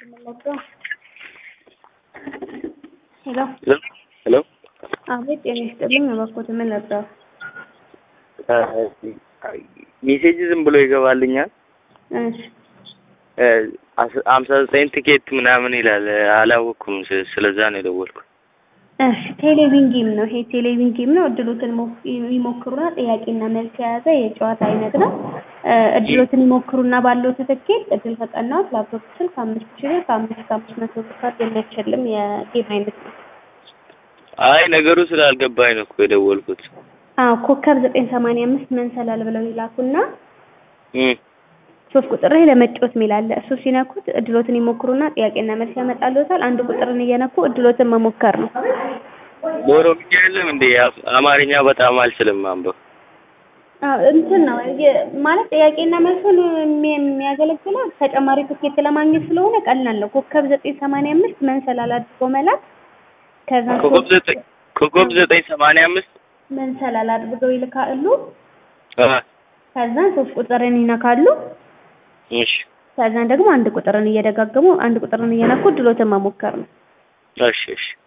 ሄሎ ሄሎ አቤት፣ ጤና ይስጥልኝ። እባክዎት ምን ነበር? ሜሴጅ ዝም ብሎ ይገባልኛል። እሺ ሀምሳ ዘጠኝ ቲኬት ምናምን ይላል። አላወቅኩም። ስ- ስለዛ ነው የደወልኩት። እሺ ቴሌቪዥን ጌም ነው ይሄ ቴሌቪዥን ጌም ነው። እድሎትን ሞ- ይሞክሩና ጥያቄና መልስ የያዘ የጨዋታ አይነት ነው። እ፣ እድሎትን ይሞክሩና ባለው ትክክል እድል ፈጠናዎች ላፕቶፕ ስልክ አምስት ሺህ ብር ከአምስት ከአምስት መቶ ብር ካርድ የሚያሸልም የጌም አይነት ነው። አይ ነገሩ ስላልገባኝ ነው እኮ የደወልኩት። አዎ ኮከብ ዘጠኝ ሰማንያ አምስት መንሰላል ብለው ይላኩና እም፣ ሶስት ቁጥር ላይ ለመጫወት የሚል አለ። እሱ ሲነኩት እድሎትን ይሞክሩና ጥያቄና መልስ ያመጣልዎታል። አንድ ቁጥርን እየነኩ እድሎትን መሞከር ነው። በኦሮምኛ የለም እንዴ? አፍ- አማርኛ በጣም አልችልም ማንበብ። አዎ እንትን ነው የ- ማለት ጥያቄና መልሱን የሚ- የሚያገለግለው ተጨማሪ ትኬት ለማግኘት ስለሆነ ቀላል ነው። ኮከብ ዘጠኝ ሰማንያ አምስት መንሰላል አድርጎ መላክ ከዛ ኮከብ ዘጠኝ ኮከብ ዘጠኝ ሰማንያ አምስት መንሰላል አድርገው ይልካሉ። አ፣ ከዛን ሶስት ቁጥርን ይነካሉ። እሺ ከዛን ደግሞ አንድ ቁጥርን እየደጋገሙ አንድ ቁጥርን እየነኩ እድሎትን መሞከር ነው። እሺ እሺ